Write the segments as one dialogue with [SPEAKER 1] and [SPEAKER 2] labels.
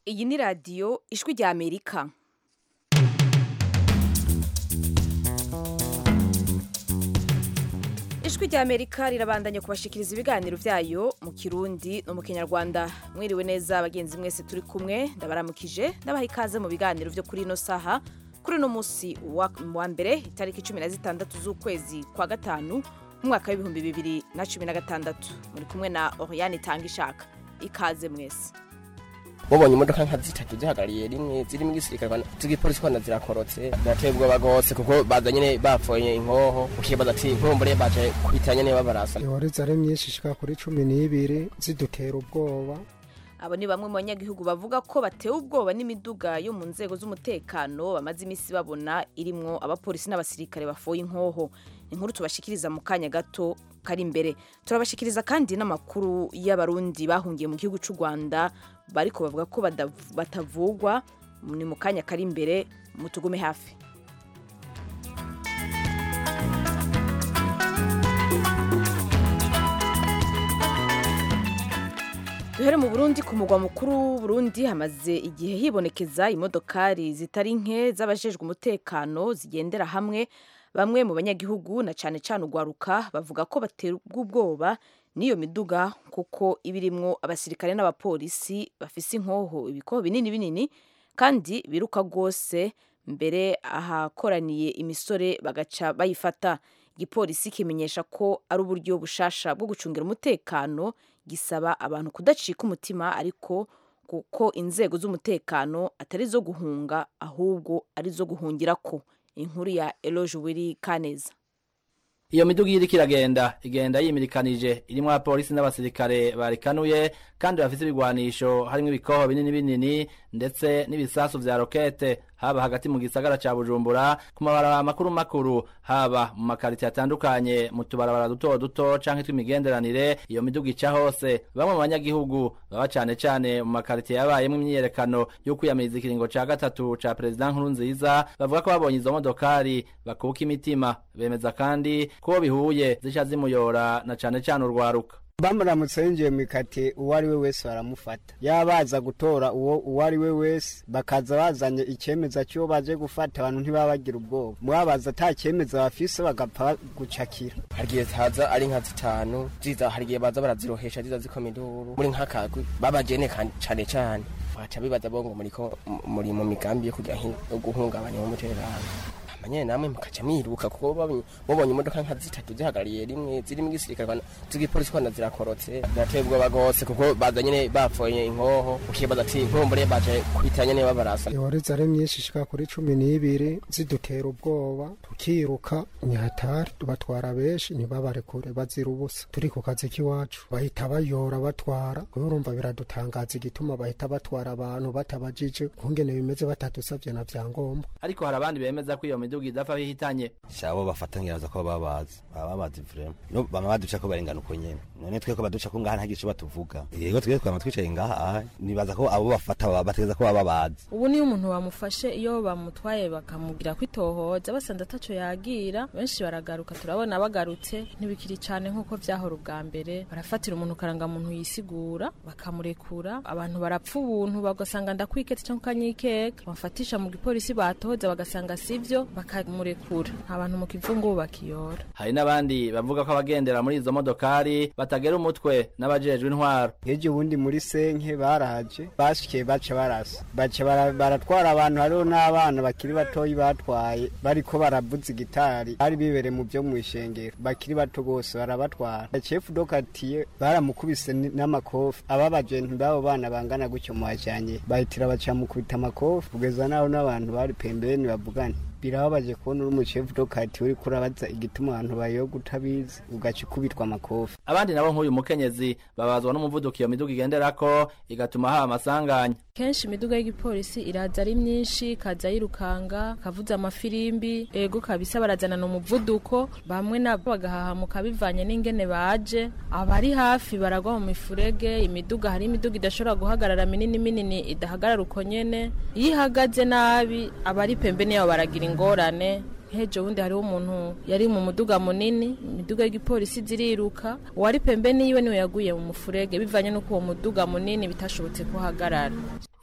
[SPEAKER 1] iyi ni radiyo ijwi rya amerika ijwi rya amerika rirabandanya kubashikiriza ibiganiro byayo mu kirundi no mu kinyarwanda mwiriwe neza bagenzi mwese turi kumwe ndabaramukije ndabaha ikaze mu biganiro byo kuri ino saha kuri uno munsi wa wa mbere itariki cumi na zitandatu z'ukwezi kwa gatanu mu mwaka w'ibihumbi bibiri na cumi na gatandatu muri kumwe na oriane itanga ishaka ikaze mwese
[SPEAKER 2] mubonye imodoka nka zitatu zihagarariye rimwe zirimo igisirikare z'igipolisi kwana zirakorotse birateye ubwoba rwose kuko baza nyene bapfoye inkoho ukibaza ati nkumbure baje kwita nyene babarasa
[SPEAKER 3] ihoreza ari myinshi ishika kuri cumi n'ibiri zidutera ubwoba
[SPEAKER 1] abo ni bamwe mu banyagihugu bavuga ko batewe ubwoba n'imiduga yo mu nzego z'umutekano bamaze iminsi babona irimwo abapolisi n'abasirikare bafoye inkoho inkuru tubashikiriza mu kanya gato kari imbere turabashikiriza kandi n'amakuru y'abarundi bahungiye mu gihugu cy'u rwanda bariko bavuga ko badav- batavugwa ni mu kanya kari imbere mutugume hafi duhere mu burundi ku mugwa mukuru w'uburundi hamaze igihe hibonekeza imodokari zitari nke z'abajejwe umutekano zigendera hamwe bamwe mu banyagihugu na cane cane urwaruka bavuga ko baterwa ubwoba n'iyo miduga kuko iba irimwo abasirikare n'abapolisi bafise inkoho ibikoho binini binini kandi biruka rwose mbere ahakoraniye imisore bagaca bayifata igipolisi kimenyesha ko ari uburyo bushasha bwo gucungira umutekano gisaba abantu kudacika umutima ariko kuko inzego z'umutekano atari zo guhunga ahubwo ari zo guhungirako inkuru ya eloge wiri kaneza
[SPEAKER 4] iyo miduga iriko iragenda igenda yimirikanije irimwo abapolisi n'abasirikare barikanuye kandi bafise ibigwanisho harimwo ibikoho binini binini ndetse n'ibisasu vya rokete haba hagati mu gisagara ca bujumbura ku mabarabara makuru makuru haba mu makaritiye atandukanye mu tubarabara duto duto canke tw'imigenderanire iyo miduga ica hose bamwe mu banyagihugu baba cane cane mu makaritiye yabayemwo imyiyerekano yo kwiyamiriza ikiringo ca gatatu ca perezida nkuru nziza bavuga ko babonye izo modokari bakuka imitima bemeza kandi ko bihuye zica zimuyora na cane cane urwaruka
[SPEAKER 3] bamuramutse yinjiye mu ikati uwo ari we wese baramufata yabaza gutora uwo uwo ari we wese bakaza bazanye icyemeza cy'uwo baje gufata abantu ntibaba bagira ubwoba mwabaza ata cyemeza bafise bagapfa gucakira
[SPEAKER 2] hari igihe haza ari nka zitanu ziza hari igihe baza barazirohesha ziza zikoma induru muri nk'akagwi babajene kandi cane cane baca bibaza bo ngo muriko muri mu migambi yo kugira nki- yo guhungabanya umutekano amanyene namwe mukaca mwiruka kuko babonye- mubonye imodoka nka zitatu zihagarariye rimwe zirimo igisirikare kwana z'igipolisi kwana zirakorotse birateye ubwoba rwose kuko baza nyene bapfoye inkoho ukibaza ati nkumbure baje kwita nyene babarasa
[SPEAKER 3] ihoreza ari myinshi ishika kuri cumi n'ibiri zidutera ubwoba tukiruka nyahatari tubatwara benshi ntibabarekure bazira ubusa turi ku kazi k'iwacu bahita bayora batwara kubera urumva biradutangaza igituma bahita batwara abantu batabajije kungene bimeze batadusavye na vyangombwa
[SPEAKER 4] ariko hari abandi bemeza ko iyo miduga idapfa bihitanye
[SPEAKER 5] shabo bafatanyiriza ko baba bazi baba bazi vrema no bama baduca ko barengana uko nyene none twe ko baduca ko ngaha ntagice batuvuga yego twe twama twicaye ngaha aha nibaza ko abo bafata baba bategeza ko baba bazi
[SPEAKER 6] ubu niyo umuntu bamufashe iyo bamutwaye bakamubwira ko itohoza basanze ataco yagira benshi baragaruka turabona bagarutse ntibikiri cane nk'uko vyahora ubwa mbere barafatira umuntu karangamuntu yisigura bakamurekura abantu barapfa ubuntu bagasanga ndakwiketse canke ukanyikeka bafatisha mu gipolisi batohoza bagasanga sivyo bakamurekura abantu mu kivungu bakiyora
[SPEAKER 4] hari n'abandi bavuga ko abagendera muri izo modokari batagera umutwe n'abajejwe intwaro
[SPEAKER 3] nk'ejo ubundi muri senke baraje bashikiye baca barasa baca bara- baratwara abantu hariho n'abana bakiri batoyi batwaye bariko baravuza igitari bari bibereye mu byo mu ishengero bakiri bato bose barabatwara cefu dokatiye baramukubise ni- n'amakofi aba bajenti b'abo bana bangana gutyo muhajanye bahitira baca mukubita amakofi kugeza naho n'abantu bari pembeni bavugana birababaje kubona uri umucefu dokati uriko urabaza igituma abantu bayoga utabizi ugaca ukubitwa amakofi
[SPEAKER 4] abandi nabo nk'uyu mukenyezi babazwa n'umuvuduko iyo miduga igenderako igatuma haba amasanganya
[SPEAKER 6] kenshi imiduga y'igipolisi iraza ari myinshi kaza yirukanga kavuza amafirimbi ego kabisa barazanana umuvuduko bamwe nabo bagahahamuka bivanye n'ingene baje abari hafi baragwa mu mifurege imiduga hari imiduga idashobora guhagarara minini minini idahagarara uko nyene iyo ihagaze nabi abari pembeni yabo baragira ingorane hejo wundi hariho umuntu yari mu muduga munini imiduga y'igipolisi ziriruka uwari pembeni yiwe niwe yaguye mu mufurege bivanye n'uko uwo muduga munini bitashobotse kuhagarara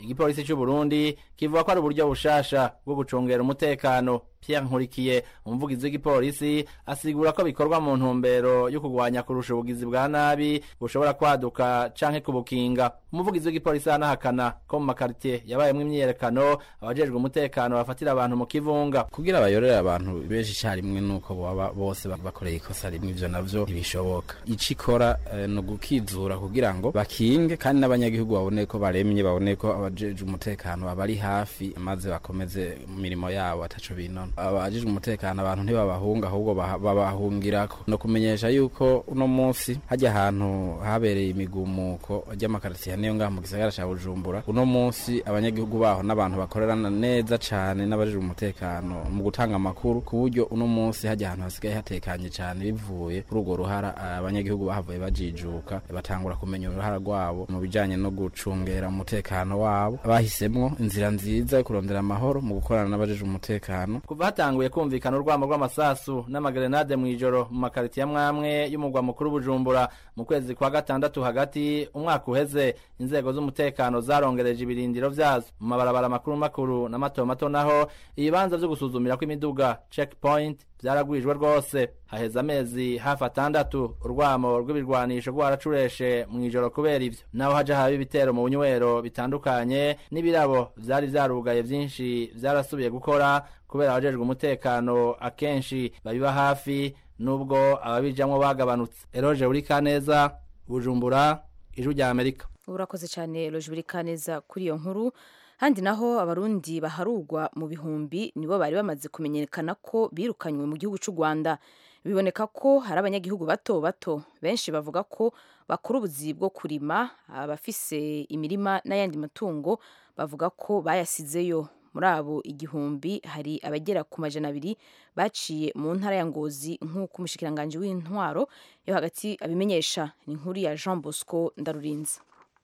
[SPEAKER 4] igipolisi c'u Burundi kivuga ko ari uburyo bushasha bwo gucungera umutekano Pierre Nkurikiye umuvugizi w'igipolisi asigura ko bikorwa mu ntumbero yo kugwanya kurusha ubugizi bwa nabi bushobora kwaduka canke kubukinga umuvugizi w'igipolisi anahakana ko mu makaritiye yabayemwo imyiyerekano abajejwe umutekano bafatira abantu mu kivunga
[SPEAKER 7] kugira bayorere abantu benshi icyarimwe nuko baba bose bakoreye ikosa rimwe ivyo navyo ntibishoboka ico ikora eh, ni ugukizura kugira ngo bakinge kandi n'abanyagihugu babone ko baremye babone ko abajejwe umutekano babari hafi maze bakomeze mu mirimo yabo ataco binona abajejwe umutekano abantu ntibabahunga ahubwo baha- babahungirako no kumenyesha yuko uno munsi hajya ahantu habereye imigumuko ry'amakaritiye niyo ngaha mu gisagara ca bujumbura uno munsi abanyagihugu baho n'abantu bakorerana neza cane n'abajejwe umutekano mu gutanga amakuru ku buryo uno munsi hajya ahantu hasigaye hatekanye cane bivuye kuri urwo ruhara abanyagihugu bahavuye bajijuka batangura kumenya uruhara rwabo mu bijanye no gucungera umutekano wabo bahisemwo inzira nziza yo kurondera amahoro mu gukorana n'abajejwe umutekano
[SPEAKER 4] kuva hatanguye kumvikana urwamo rw'amasasu n'amagrenade mw'ijoro mu makaritiye amwamwe y'umugwa mukuru bujumbura mu kwezi kwa gatandatu hagati umwaka uheze inzego z'umutekano zarongereje ibirindiro vyazo mu mabarabara makuru makuru na mato mato naho ibibanza vyo gusuzumira kw'imiduga checkpoint vyaragwijwe rwose haheze amezi hafi atandatu urwamo rw'ibirwanisho rwaracureshe mw'ijoro kubera ivyo naho haja haba ibitero mu bunywero bitandukanye n'ibirabo vyari vyarugaye vyinshi vyarasubiye gukora kubera abajejwe umutekano akenshi babiba hafi nubwo ababijamwo bagabanutse eroje uri kaneza bujumbura ijwi rya amerika
[SPEAKER 1] urakoze cyane loje kaneza kuri iyo nkuru handi naho abarundi baharugwa mu bihumbi nibo bari bamaze kumenyekana ko birukanywe mu gihugu cy'u rwanda biboneka ko hari abanyagihugu bato bato benshi bavuga ko bakora ubuzi bwo kurima abafise imirima n'ayandi matungo bavuga ko bayasizeyo muri abo igihumbi hari abagera ku majana abiri baciye mu ntara ya ngozi nk'uko umushikiranganji w'intwaro yo hagati abimenyesha ni inkuru ya jean bosco ndarurinze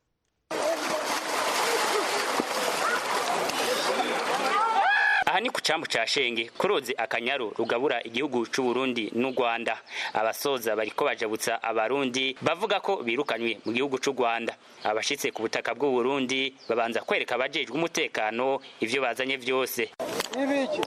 [SPEAKER 8] aha ni ku cambu ca shenge ku ruzi akanyaru rugabura igihugu c'u Burundi n'u Rwanda abasoza bariko bajabutsa abarundi bavuga ko birukanywe mu gihugu c'u Rwanda abashitse ku butaka bw'u Burundi babanza kwereka abajejwe umutekano ivyo bazanye vyose
[SPEAKER 9] ibiki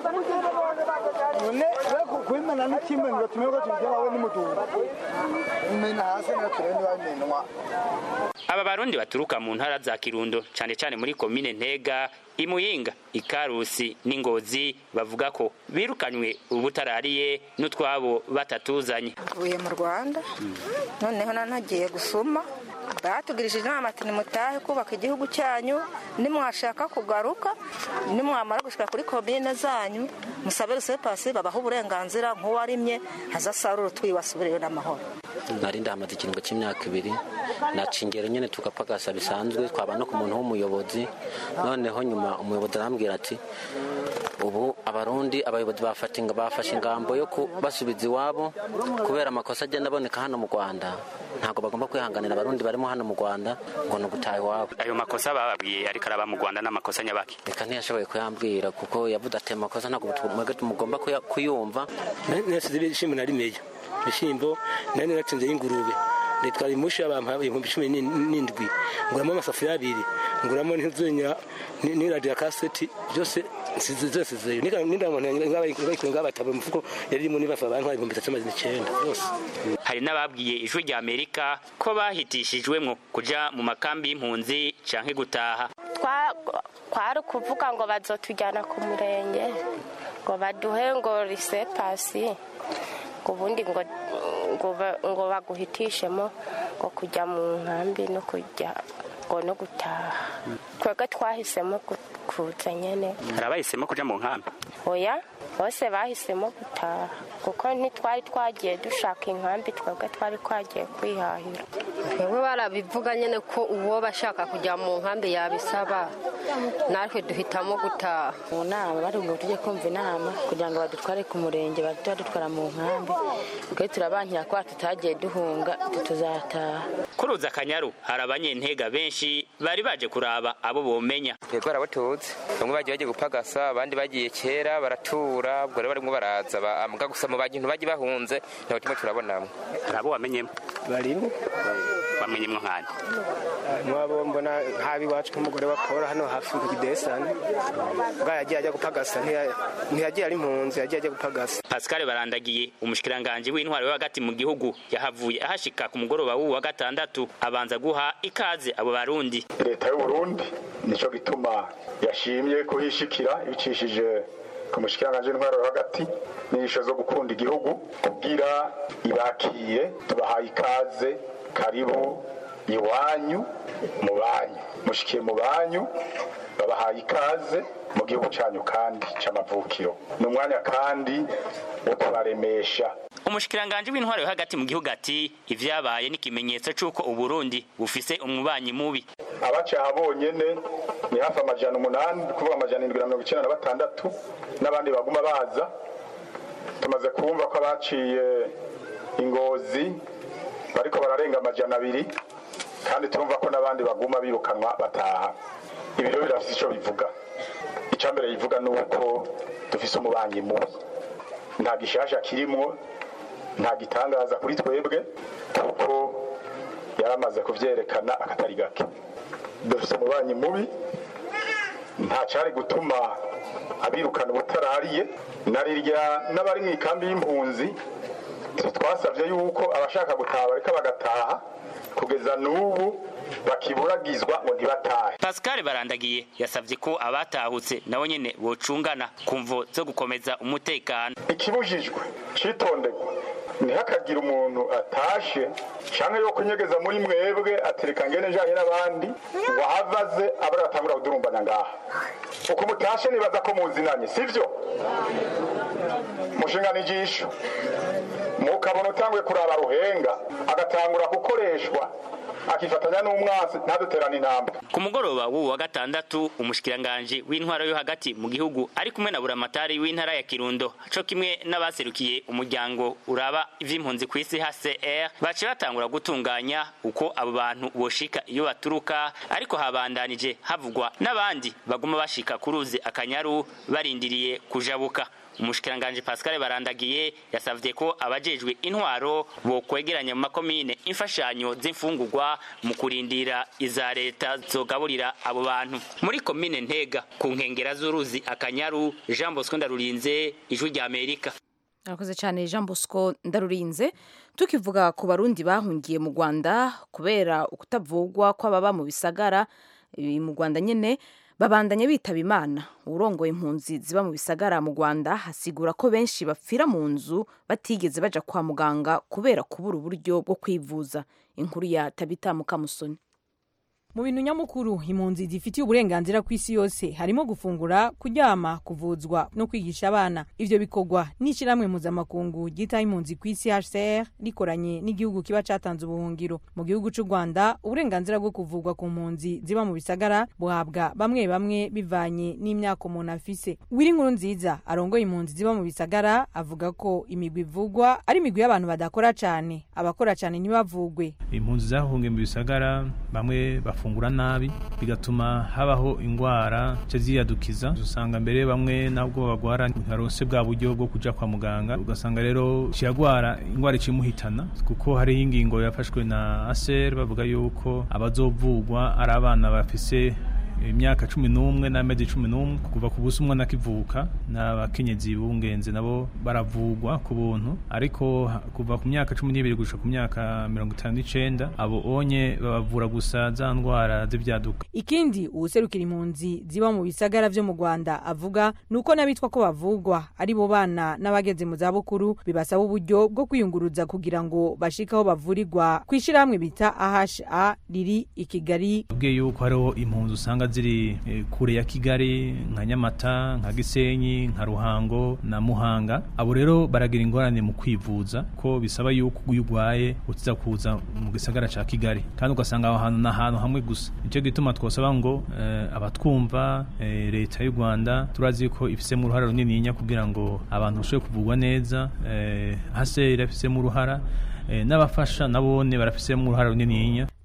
[SPEAKER 9] none kwimena n'ikimwe ngo tumenye ko tubigera we n'umutumba imena hasi na turende bamenwa
[SPEAKER 8] aba barundi baturuka mu ntara za Kirundo cane cane muri komine Ntega Imuyinga Ikarusi n'Ingozi bavuga ko birukanywe ubutarariye n'utwabo batatuzanye
[SPEAKER 10] mvuye mu rwanda noneho nanagiye gusuma batugirishije inama ati nimutahe kubaka igihugu cyanyu nimwashaka kugaruka nimwamara gushika kuri komine zanyu musabe rusepasi babaha uburenganzira nk'uwarimye azasarura utwiwe asubireyo n'amahoro
[SPEAKER 11] nari ndahamaze ikiringo cy'imyaka ibiri naca ingero nyine tugapagasa bisanzwe twaba no ku muntu w'umuyobozi noneho nyuma umuyobozi arambwira ati ubu abarundi abayobozi bafata- bafashe ingambo yo kubasubiza iwabo kubera amakosa agenda aboneka hano mu rwanda ntabwo bagomba kwihanganira abarundi barimo hano mu rwanda ngo ni ugutaha iwabo
[SPEAKER 8] ayo makosa bababwiye ariko araba mu Rwanda n'amakosa nyabaki
[SPEAKER 11] reka ntiyashoboye kuyambwira kuko yavuze ati "Ayo makosa ntabwo mwebwe mugomba kuya- kuyumva
[SPEAKER 12] nasize ibishimbo nari meya ibishimbo nari nacinze y'ingurube nditwara imusha bampa ibihumbi cumi n'in- n'indwi nguramo amasafuriya abiri nguramo n'inzunya n'iradiyo kaseti byose nsize zose zeyo nindamuntu ngabataba umufuko yari irimo nibafa bantwara ibihumbi bitatu amazina icyenda byose
[SPEAKER 8] hari n'ababwiye ijwi rya Amerika ko bahitishijwemwo kuja mu makambi y'impunzi canke gutaha
[SPEAKER 13] Twa- kwari ukuvuga ngo bazotujyana ku murenge ngo baduhe ngo risepasi ngo ubundi ngo ngo ba- ngo baguhitishemo ngo kujya mu nkambi no kujya ngo no gutaha twebwe twahisemo gu- kuza nyene
[SPEAKER 8] hari abahisemo kuja mu nkambi
[SPEAKER 13] oya bose bahisemo gutaha kuko ntitwari twagiye dushaka inkambi twebwe twari twagiye kwihahira
[SPEAKER 14] twebwe barabivuga nyine ko uwo bashaka kujya mu nkambi yabisaba natwe duhitamo gutaha
[SPEAKER 15] mu nama bari ngo tujye kumva inama kugira ngo badutware ku murenge bahite badutwara mu nkambi twe turabankira ko tutagiye duhunga tuzataha
[SPEAKER 8] kuruza akanyaru hari abanyentega benshi bari baje kuraba abo bomenya
[SPEAKER 16] twebwe barabatutse bamwe bagiye bagiye gupagasa abandi bagiye kera baratura ubwo rero barimwo baraza ba- mbwa gusa mu bantu bagiye bahunze ntabwo turimo turabonamo
[SPEAKER 8] hari abo wamenyemo
[SPEAKER 17] barimo
[SPEAKER 8] bamenyemwo nkande
[SPEAKER 17] mwabo mbona nk'abi iwacu nk'umugore wa paul hano hafi ku kidesani bwa yagiye ajya gupagasa ntiya- ntiyagiye ari impunzi yagiye ajya gupagasa
[SPEAKER 8] pascal barandagiye umushikiranganji w'intwaro yo hagati mu gihugu yahavuye ahashika ku mugoroba w'uwu wa gatandatu abanza guha ikaze abo barundi
[SPEAKER 18] leta y'uburundi nicyo gituma yashimye kuhishikira ibicishije ku mushikiranganji w'intwaro yo hagati n'inyigisho zo gukunda igihugu kugira ibakiye tubahaye ikaze karibu iwanyu mu banyu mushikiye mu banyu babahaye ikaze mu gihugu cyanyu kandi c'amavukiro ni umwanya kandi wo kubaremesha
[SPEAKER 8] umushikiranganji w'intwaro yo hagati mu gihugu ati ivyabaye n'ikimenyetso c'uko uburundi bufise umubanyi mubi
[SPEAKER 18] abacaha bonyene ni hafi amajana umunani ni kuvuga amajana indwi na mirongo icyenda na batandatu n'abandi baguma baza tumaze kumva ko abaciye ingozi bariko bararenga amajana abiri kandi turumva ko n'abandi baguma birukanwa bataha ibi rero birafise ico bivuga icya mbere bivuga ni uko dufise umubanyi mubi nta gishasha kirimwo nta gitangaza kuri twebwe kuko yaramaze kuvyerekana akatari gake dufise umubanyi mubi nta cari gutuma abirukana ubutarariye na rirya n'abari mu ikambi y'impunzi twasabye yuko abashaka gutaha bareka bagataha kugeza n'ubu bakiburagizwa ngo ntibatahe
[SPEAKER 8] pascal barandagiye yasavye ko abatahutse nabo nyene bocungana ku mvo zo gukomeza umutekano
[SPEAKER 18] ikibujijwe citonderwa ntihakagire umuntu atashe canke yo kunyegeza muri mwebwe atereka ngene njanye n'abandi ngo ahavaze abari batangura kudurumbana ngaha uko mutashe nibaza ko muzinanye sivyo mushingana ijisho mukabona utanguye kuraba ruhenga agatangura gukoreshwa akifatanya n'umwasi ntaduterane intambwe
[SPEAKER 8] ku mugoroba w'uwu wa gatandatu umushikiranganji w'intwaro yo hagati mu gihugu ari kumwe na buramatari w'intara ya kirundo co kimwe n'abaserukiye umuryango uraba ivy'impunzi ku isi hcr baciye batangura gutunganya uko abo bantu boshika iyo baturuka ariko habandanije havugwa n'abandi baguma bashika ku ruzi akanyaru barindiriye kujabuka umushikiranganji pascal barandagiye yasavye ko abajejwe intwaro bokwegeranya mu makomine imfashanyo z'imfungurwa mu kurindira iza leta zogaburira abo bantu muri komine ntega ku nkengera z'uruzi akanyaru jean bosco ndarurinze ijwi rya amerika
[SPEAKER 1] arakoze cyane jean bosco ndarurinze tukivuga ku barundi bahungiye mu rwanda kubera ukutavugwa kw'ababa mu bisagara ibi mu rwanda nyine babandanya bitaba imana urongoye impunzi ziba mu bisagara mu rwanda hasigura ko benshi bapfira mu nzu batigeze baja kwa muganga kubera kubura uburyo bwo kwivuza inkuru ya tabita mukamusoni
[SPEAKER 19] mu bintu nyamukuru impunzi zifitiye uburenganzira ku isi yose harimo gufungura kuryama kuvuzwa no kwigisha abana ivyo bikorwa n'ishyirahamwe mpuzamakungu ryitaho impunzi ku isi hcr rikoranye n'igihugu kiba catanze ubuhungiro mu gihugu c'u rwanda uburenganzira bwo kuvurwa ku mpunzi ziba mu bisagara buhabwa bamwe bamwe bivanye n'imyaka umuntu afise wiri nkuru nziza arongoye impunzi ziba mu bisagara avuga ko imigwi ivugwa ari imigwi y'abantu badakora cane abakora cane ntibavugwe
[SPEAKER 20] impunzi zahungiye mu bisagara bamwe bafungura nabi bigatuma habaho ingwara nce ziyadukiza usanga mbere bamwe nabwo bagwara ntibaronse bwa buryo bwo kuja kwa muganga ugasanga rero ciyagwara ingwara icimuhitana kuko hariho ingingo yafashwe na aser bavuga yuko abazovugwa ari abana bafise imyaka cumi n'umwe n'amezi cumi n'umwe kuva ku busa umwana akivuka n'abakenyezi bungenze nabo baravugwa ku buntu ariko ha- kuva ku myaka cumi n'ibiri gushika ku myaka mirongo itanu n'icenda abo onye babavura gusa za ndwara z'ivyaduka
[SPEAKER 19] ikindi uwuserukira impunzi ziba mu bisagara vyo mu rwanda avuga ni uko n'abitwa ko bavugwa ari bo bana n'abageze mu zabukuru bibasaba uburyo bwo kwiyunguruza kugira ngo bashike aho bavurirwa ku ishyirahamwe bita aha riri i kigali
[SPEAKER 20] ubwiye yuko hariho impunzi usanga ziri eh, kure ya kigali nka nyamata nka gisenyi nka ruhango na muhanga abo rero baragira ingorane mu kwivuza ko bisaba yuko iyo urwaye utiza kuza mu gisagara ca kigali kandi ugasanga aho hantu ni ahantu hamwe gusa nicyo gituma twosaba ngo eh, abatwumva eh, leta y'u rwanda turazi yuko ifisemo uruhara runininya kugira ngo abantu bashobore kuvugwa neza eh, hase irafisemo uruhara eh, n'abafasha nabone barafisemo uruhara runininya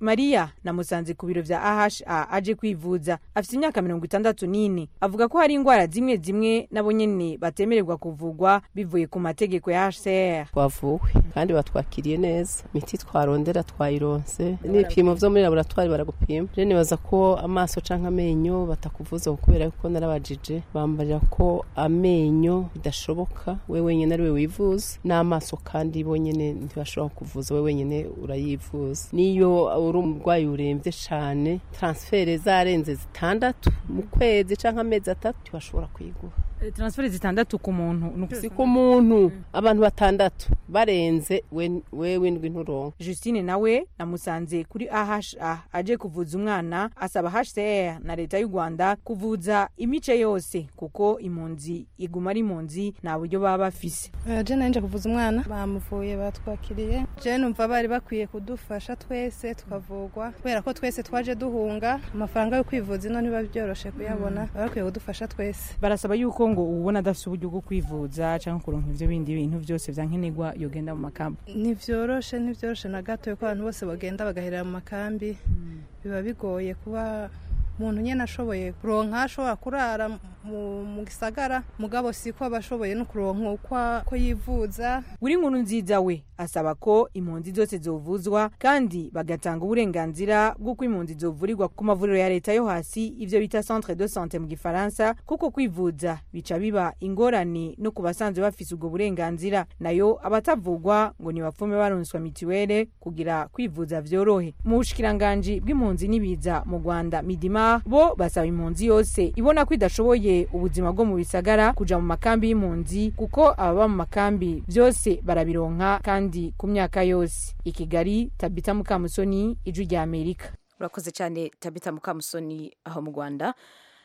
[SPEAKER 19] mariya namusanze ku biro vya aha aje kwivuza afite imyaka mirongo itandatu n'ine avuga ko hari indwara zimwe zimwe nabo nyene batemererwa kuvugwa bivuye ku mategeko ya hcr
[SPEAKER 21] twavuwe kandi batwakiriye neza imiti twarondera twayironse n'ibipimo vyo muri laboratwari baragupima rero nibaza ko amaso canke amenyo batakuvuza kubera ko narabajije bambarira ko amenyo bidashoboka we wenyene ari we wivuza n'amaso kandi bonyene ntibashobora kuvuza we wenyene urayivuza niyo uri umurwayi urembye cane transfere zarenze zitandatu mu kwezi canke amezi atatu ntibashobora kuyiguha
[SPEAKER 19] transferi zitandatu ku muntu
[SPEAKER 21] si ku muntu abantu batandatu barenze we windwi nturonka
[SPEAKER 19] justine nawe namusanze kuri aha aje kuvuza umwana asaba hcr na leta y'u rwanda kuvuza imice yose kuko impunzi iguma ari impunzi nta buryo baba bafise
[SPEAKER 22] je nanje kuvuza umwana bamuvuye batwakiriye je numva bari bakwiye kudufasha twese tukavugwa kubera ko twese twaje duhunga amafaranga yo kwivuza ino ntiba byoroshe kuyabona baba bakwiye kudufasha twese
[SPEAKER 19] barasaba yuko ngo ubona adafite uburyo bwo kwivuza cyangwa kuronka ivyo bindi bintu vyose vyankenerwa yogenda mu makambi
[SPEAKER 22] ntivyoroshe ntivyoroshe na gato yuko abantu bose bagenda bagaherera mu makambi biba bigoye kuba umuntu nyene ashoboye kuronka ashobora kurara mu gisagara mugabo siko aba ashoboye no kuronka uko yivuza
[SPEAKER 19] buri nkuru nziza we asaba ko impunzi zose zovuzwa kandi bagatanga uburenganzira bw'uko impunzi zovurirwa ku mavuriro ya leta yo hasi ivyo bita centre de sante mu gifaransa kuko kwivuza bica biba ingorane no ku basanzwe bafise ubwo burenganzira nayo abatavugwa ngo ntibapfume baronswa mitiwere kugira kwivuza vyorohe mu bushikiranganji bw'impunzi n'ibiza mu rwanda midima bo basaba impunzi yose ibona ko idashoboye ubuzima bwo mu bisagara kuja mu makambi y'impunzi kuko ababa mu makambi vyose barabironka kandi ku myaka yose i kigali tabita mukamusoni ijwi rya amerika
[SPEAKER 1] urakoze cyane tabita mukamusoni aho mu rwanda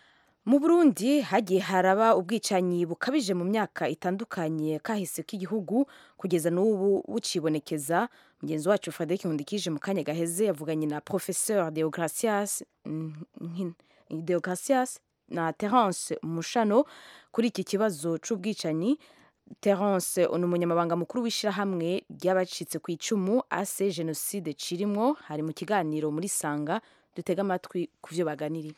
[SPEAKER 1] mu burundi hagiye haraba ubwicanyi bukabije mu myaka itandukanye kahise k'igihugu kugeza n'ubu bucibonekeza mugenzi wacu frederic nkundikije mu kanya gaheze yavuganye na professeur deogracias deogracias na terence mushano kuri iki kibazo c'ubwicanyi terence ni umunyamabanga mukuru w'ishyirahamwe ry'abacitse ku icumu ase jenoside cirimwo hari mu kiganiro muri sanga dutega amatwi ku byo baganiriye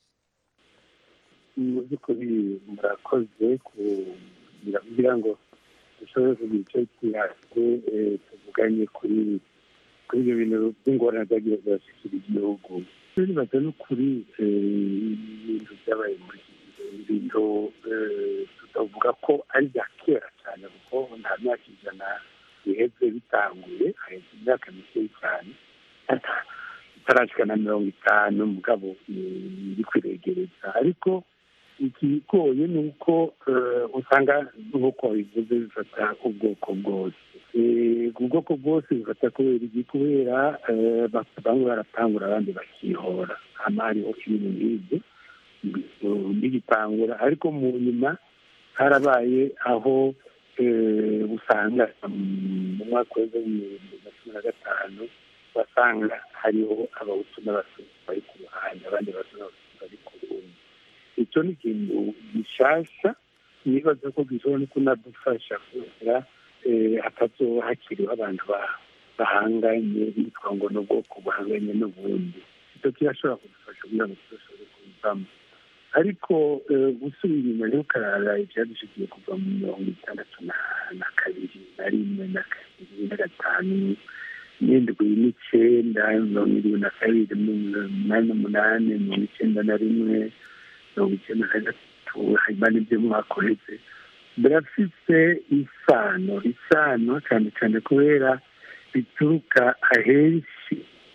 [SPEAKER 23] mu by'ukuri murakoze kugira ngo dushobore kugira icyo kiyaze tuvuganye kuri kuri ibyo bintu by'ingorane zagiye zirashyikira igihugu bibaza no kuri ibintu byabaye muri iki gihe ibintu tutavuga ko ari ibya kera cyane kuko nta myaka ijana biheze bitanguye haheze imyaka mike cyane itarashika na mirongo itanu mugabo iri kwiregereza ariko ikigoye ni uko usanga nk'uko bivuze bifata ubwoko bwose ubwoko bwose bifata kubera iki kubera bamwe baratangura abandi bakihora hano hariho ibintu nk'ibyo bigitangura ariko mu nyuma harabaye aho usanga mu mwaka w'ibihumbi bibiri na cumi na gatanu basanga hariho abahutu n'abatutsi bari ku ruhande abandi bahutu n'abatutsi bari ku rundi icyo ni ikintu gishasha nibaza ko gishobora no kunadufasha kubera hatazoba hakiriho abantu bahanganye bitwa ngo ni ubwoko buhanganye n'ubundi icyo kirashobora kudufasha kugira ngo tudashobore kubivamo ariko gusubira inyuma rero ukarara ibyadushikiye kuva mu mirongo itandatu na kabiri na rimwe na kabiri na gatanu n'indwi n'icyenda mirongo irindwi na kabiri umunani n'umunani mirongo icyenda na rimwe mirongo icyenda na gatatu hanyuma n'ibyo mwaka uheze birafite isano isano cyane cyane kubera bituruka ahenshi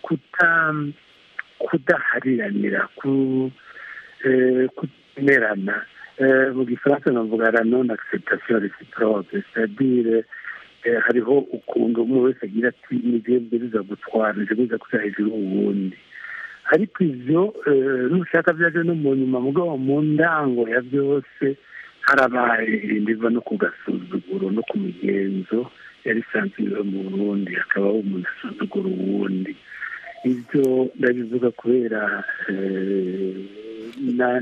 [SPEAKER 23] kudahariranira kutemerana mu gifaransa navuga la non acceptation reciproque c'est-à-dire hariho ukuntu umwe wese agira ati nibyo biza gutwara nibyo biza kuja hejuru uwundi ariko ivyo nushaka vyaje no mu nyuma mugabo mu ndango ya byose harabaye ibindi biva no ku gasuzuguro no ku migenzo yari isanzwe mu burundi hakabaho umuntu asuzugura uwundi ibyo ndabivuga kubera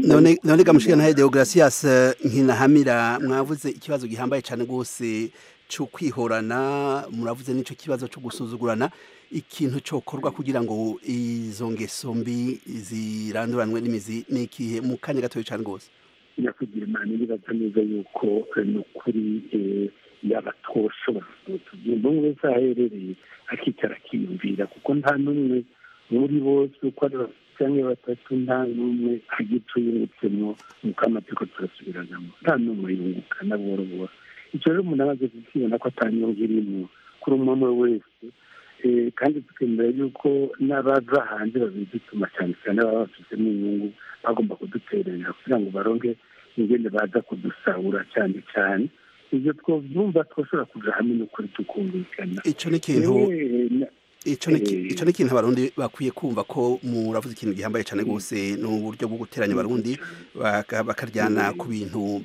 [SPEAKER 24] none gamushika na Deogratias nkinahamira mwavuze ikibazo gihambaye cyane gose
[SPEAKER 2] cyo kwihorana muravuze n'icyo kibazo cyo gusuzugurana ikintu cyokorwa kugira ngo izo ngeso mbi ziranduranwe n'imizi n'ikihe mu kanya gatoya cyane rwose
[SPEAKER 23] nyakugira imana iribaza neza yuko ni ukuri yaba twoshobora tugenda umwe wese aherereye akicara akiyumvira kuko nta n'umwe muri bose uko ari cyangwa batatu nta n'umwe agice yungutsemo nuko amategeko turasubiranamo nta n'umwe yunguka na buhoro buhoro icyo rero umuntu amaze kukibona ko atanyungu irimo kuri umwe umwe wese kandi tukemera yuko n'abaza hanze babidutuma cyane cyane baba bafitemo inyungu bagomba kuduterera kugira ngo baronke ingene baza kudusahura cyane cyane ibyo twabyumva twashobora kuja hamwe n'ukuri tukumvikana
[SPEAKER 2] icyo ni ikintu icyo ni ikintu abarundi bakwiye kumva ko muravuze ikintu gihambaye cyane rwose ni uburyo bwo guteranya abarundi bakaryana ku bintu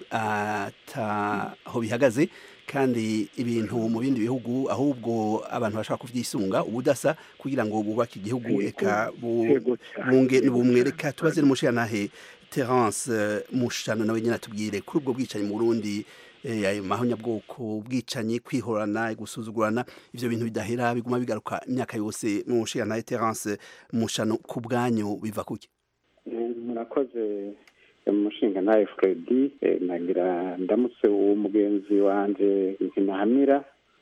[SPEAKER 2] ataho bihagaze kandi ibintu mu bindi bihugu ahubwo abantu bashaka kubyisunga ubudasa kugira ngo bubake igihugu eka bumwe reka tubaze n'umushyiranahe terence mushano nawe nyine atubwire kuri ubwo bwicanyi mu burundi ayo mahonyabwoko ubwicanyi kwihorana gusuzugurana ibyo bintu bidahera biguma bigaruka imyaka yose mu nshinga terence mushano ku bwanyu biva kuki
[SPEAKER 3] murakoze umushinga nawe fredi nagira ndamutse uwo mugenzi wanjye nkinahamira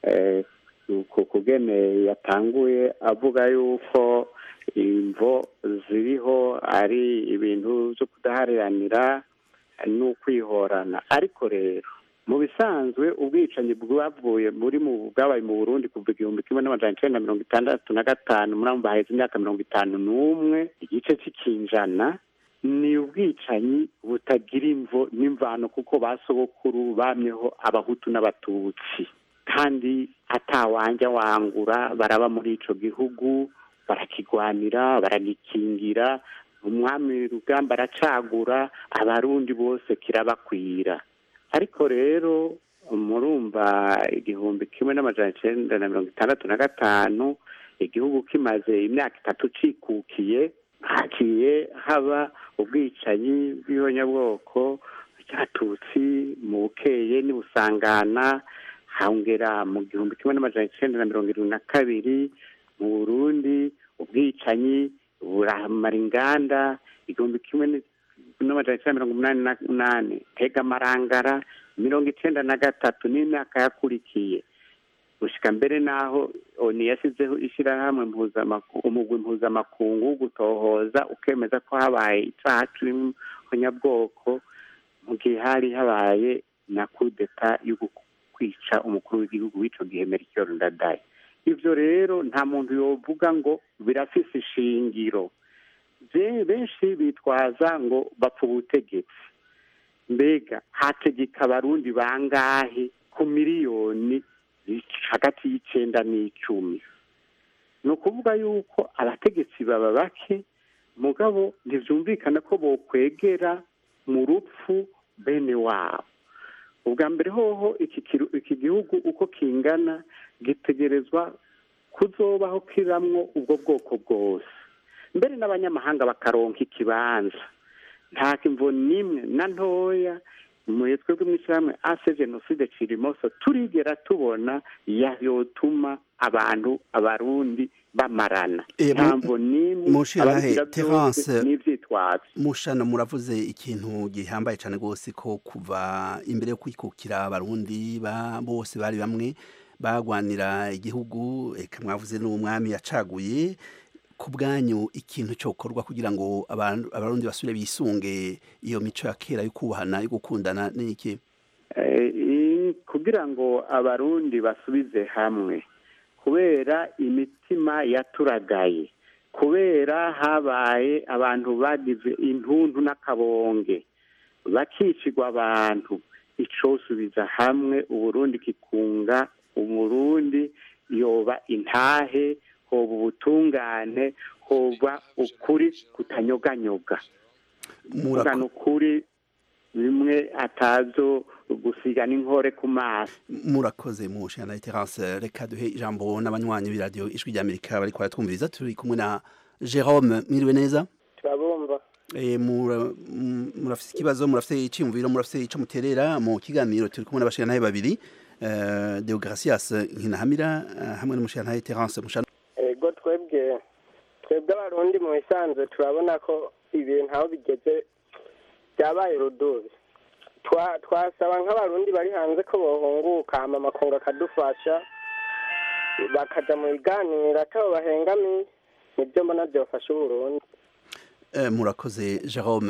[SPEAKER 3] ku kugene yatanguye avuga yuko imvo ziriho ari ibintu byo kudaharanira n'ukwihorana ariko rero mu bisanzwe ubwicanyi bwavuye muri mu bwabaye mu burundi kuva igihumbi kimwe n'amajana icyenda mirongo itandatu na gatanu muri baheze imyaka mirongo itanu n'umwe igice cy'ikinjana ni ubwicanyi butagira imvo n'imvano kuko ba sogokuru bamyeho abahutu n'abatutsi kandi atawanja wangura baraba muri ico gihugu barakigwanira baragikingira umwami rugamba aracagura abarundi bose kirabakwira ariko rero murumva igihumbi kimwe n'amajana icenda na mirongo itandatu na gatanu igihugu kimaze imyaka itatu cikukiye hagiye haba ubwicanyi bw'ibonyabwoko cyatutsi mu bukeye n'ibusangana hongera mu gihumbi kimwe n'amajana icenda na mirongo irindwi na kabiri mu burundi ubwicanyi buramara inganda igihumbi kimwe n'amajana icyenda mirongo umunani n'umunani tega amarangara mirongo icyenda na gatatu n'imyaka yakurikiye gushyika mbere n'aho oni yashyizeho ishyirahamwe umugwi mpuzamakungu wo gutohoza ukemeza ko habaye icyaha cy'umunyabwoko mu gihe hari habaye na kudeta yo kwica umukuru w'igihugu w'icyo gihe merikiyoro ndadaye ibyo rero nta muntu yovuga ngo birafise ishingiro benshi bitwaza ngo bapfa ubutegetsi mbega hategeka abarundi bangahe ku miliyoni hagati y'icyenda n'icumi ni ukuvuga yuko abategetsi baba bake mugabo ntibyumvikana ko bokwegera mu rupfu bene wabo ubwa mbere hoho iki gihugu uko kingana gitegerezwa kuzobaho kiramwo ubwo bwoko bwose mbere n'abanyamahanga bakaronka ikibanza nta kimvo n'imwe na ntoya muri twebwe mu ishyirahamwe ase jenoside kirimoso turigera tubona yotuma abantu abarundi bamarana ntamvo n'imwe
[SPEAKER 2] mushirahe terence
[SPEAKER 3] n'ivyitwazo
[SPEAKER 2] mushano muravuze ikintu gihambaye cyane rwose ko kuva imbere yo kwikukira abarundi bose bari bamwe bagwanira igihugu eka mwavuze n'umwami yacaguye ku bwanyu ikintu cyokorwa kugira ngo abarundi basubire bisunge iyo mico ya kera yo kubahana yo gukundana n'iki
[SPEAKER 3] kugira ngo abarundi basubize hamwe kubera imitima yaturagaye kubera habaye abantu bagize intuntu n'akabonge bakicirwa abantu icosubiza hamwe uburundi kikunga umurundi yoba intahe hoba ubutungane hoba ukuri kutanyoganyoga kuvugana ukuri bimwe atazo gusiga n'inkore ku maso
[SPEAKER 2] murakoze mu nshingano ya terance reka duhe ijambo n'abanywanyi b'iradiyo ijwi ry'amerika bari twumviriza turi kumwe na jerome mwiriwe neza
[SPEAKER 5] turabumva
[SPEAKER 2] murafite ikibazo murafite icyiyumviro murafite icyo muterera mu kiganiro turi kumwe n'abashinganaye babiri eh, Deogracias Nkinahamira eh, hamwe n'umushirantahe Terence Mushano
[SPEAKER 5] ego twebwe twebwe abarundi mu bisanzwe turabona ko ibintu aho bigeze byabaye urudubi Twa- twasaba nk'abarundi bari hanze ko bohunguka hama amakungu akadufasha bakaja mu biganiro atabo bahengamiye nibyo mbona byofasha uburundi
[SPEAKER 2] Eh, murakoze Jerome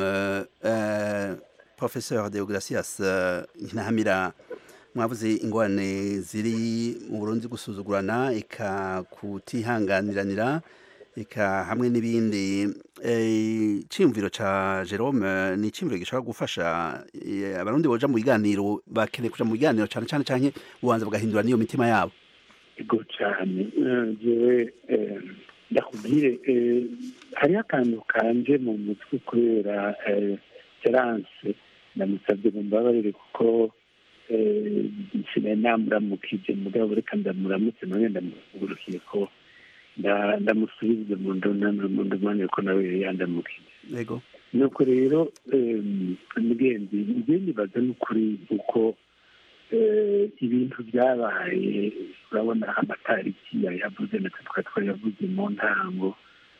[SPEAKER 2] eh, Professeur Deogracias eh, Nkinahamira mwavuze ingorane ziri mu Burundi gusuzugurana eka kutihanganiranira eka hamwe n'ibindi eh, ciyumviro ca Jerome ni ciyumviro gishobora gufasha eh, abarundi boja mu biganiro bakeneye kuja mu biganiro cane cane canke ubanza bagahindura niyo mitima yabo
[SPEAKER 23] ego cyane Eh, jewe eh, ndakubwire eh, hariho akantu kanje mu mutwe kubera eh, terance ndamusabye mumbabarire kuko eh, nsigaye namuramukije mugabo reka ndamuramutse none ndamugurukiye ko nda- ndamusubize mu ndonana mu ndumane ko nawe yari yandamukije
[SPEAKER 2] yego
[SPEAKER 23] nuko rero em, mugenzi njye nibaza n'ukuri uko eh, ibintu byabaye urabona amatariki yayavuze natwe tukaba twayavuze mu ntango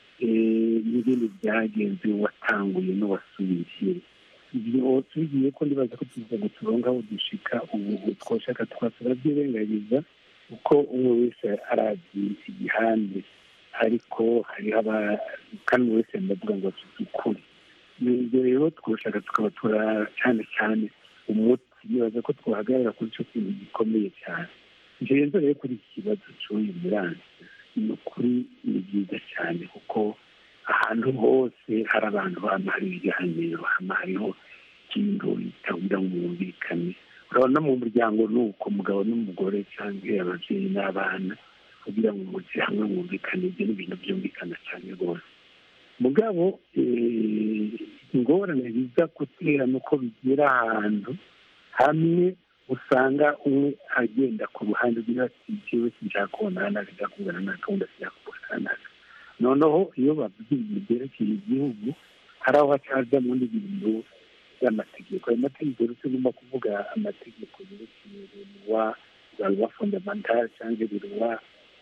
[SPEAKER 23] eh, n'ibindi byagenze watanguye n'uwasubiye ibyo tugiye ko ndibaza ko tuza guturonga aho dushika ubu twoshaka twasaba byirengagiza uko umwe wese arazi igihande ariko hariho aba kandi umwe wese ndavuga ngo afite ukuri ibyo rero twoshaka tukaba tura cyane cyane umuti nibaza ko twahagarara kuri icyo kintu gikomeye cyane ngenzo rero kuri iki kibazo cy'uyu muranzi ni ukuri ni byiza cyane kuko ahantu hose hari abantu hama hari ibiganiro hama hariho ikintu bitagira ngo bumvikane urabona mu muryango ni uko umugabo n'umugore cyangwa ababyeyi n'abana kugira ngo mujye hamwe mwumvikane ibyo ni ibintu byumvikana cyane rwose mugabo eh, ingorane biza gutera ni uko bigera ahantu hamwe usanga umwe agenda ku ruhande rw'iyo ati jewe sinshaka kubonana nawe sinshaka kuvugana nawe kandi sinshaka kubonana nawe noneho iyo bavuze ibintu byerekeye igihugu hari aho hacazamo n'ibintu by'amategeko ayo mategeko rero tugomba kuvuga amategeko yerekeye ruwa za ruwa fondamentale cyangwa ruwa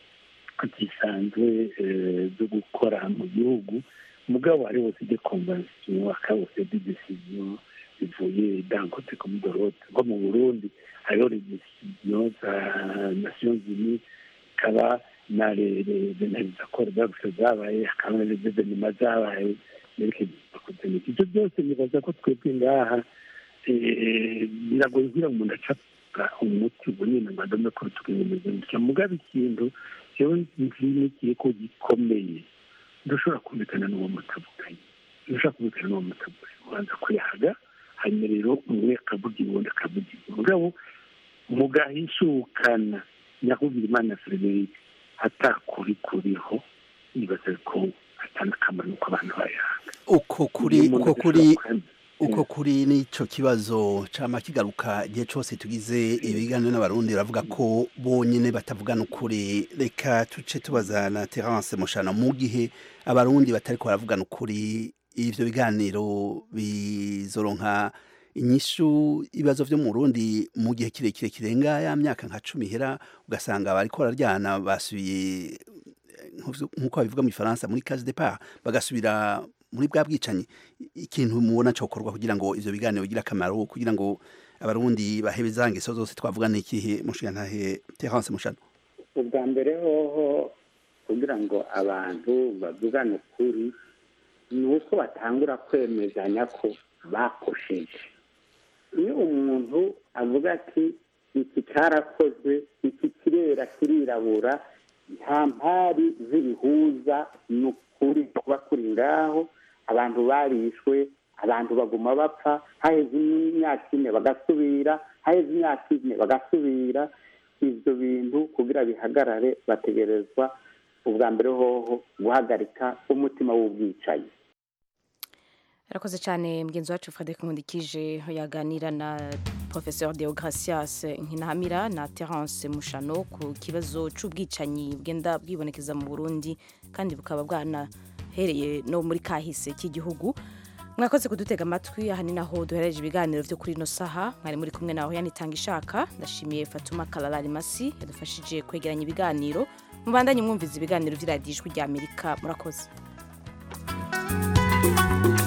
[SPEAKER 23] zisanzwe eh, zo gukora mu gihugu mugabo hariho de convention hakaba de decision zivuye dangote comme de l'autre nko mu burundi hariho les décisions za nations unies hakaba na akora zaguse zabaye hakaba na evenema zabaye yerekeye kuzeneka ibyo byose nibaza ko twebwe ngaha eh, biragoye kugira ngo umuntu acapfa umuti bunini ngo adome ko tukimeze gutya mugabo ikintu jewe nzinikiye ko gikomeye ndushobora kumvikana n'uwo mutavuganye ndushobora kumvikana n'uwo mutavuganye ubanza kuyahaga hanyuma rero umwe akavuga uwundi akavuga mugabo mugahishukana nyakubwira imana frederic atakuri kuriho nibaza ko atanakamaro nuko abantu bayahanga
[SPEAKER 2] uko kuri
[SPEAKER 23] Iyo umuntu
[SPEAKER 2] uko kuri
[SPEAKER 23] adashobora
[SPEAKER 2] uko kuri n'ico kibazo cama kigaruka igihe cose tugize ibiganiro n'abarundi baravuga ko bonyene batavugana ukuri reka tuce tubaza na Terence Mushana mu gihe abarundi batariko baravugana ukuri ivyo biganiro bizoronka inyishu ibibazo vyo mu Burundi mu gihe kirekire kirenga ya myaka nka cumi ihera ugasanga bariko bararyana basubiye nk'uko babivuga mu Faransa muri case départ bagasubira muri bwa bwicanyi ikintu mubona cokorwa kugira ngo ivyo biganiro bigire akamaro kugira ngo abarundi bahebe za ngeso zose twavuga n'ikihe mushiyantahe Terence Mushano
[SPEAKER 3] ubwa mbere hoho kugira ngo abantu bavugane ukuri ni uko batangura kwemezanya ko bakosheje iyo umuntu avuga ati iki cyarakozwe iki kirera kirirabura nta mpari z'ibihuza ni ukuri kuba kuri ngaho abantu barishwe abantu baguma bapfa haheze imyaka ine bagasubira haheze imyaka ine bagasubira ibyo bintu kugira bihagarare bategerezwa ubwa mbere hoho guhagarika umutima w'ubwicanyi
[SPEAKER 1] arakoze cyane mugenzi wacu frederic nkundikije yaganira na professeur deogracias nkinahamira na terence mushano ku kibazo cy'ubwicanyi bwenda bwibonekeza mu burundi kandi bukaba bwanahereye no muri kahise k'igihugu mwakoze kudutega amatwi aha ni naho duhereje ibiganiro byo kuri ino saha mwari muri kumwe naho yanitanga ishaka ndashimiye fatuma kararari masi yadufashije kwegeranya ibiganiro mubandanye mwumviza ibiganiro by'iradiyo ijwi rya amerika murakoze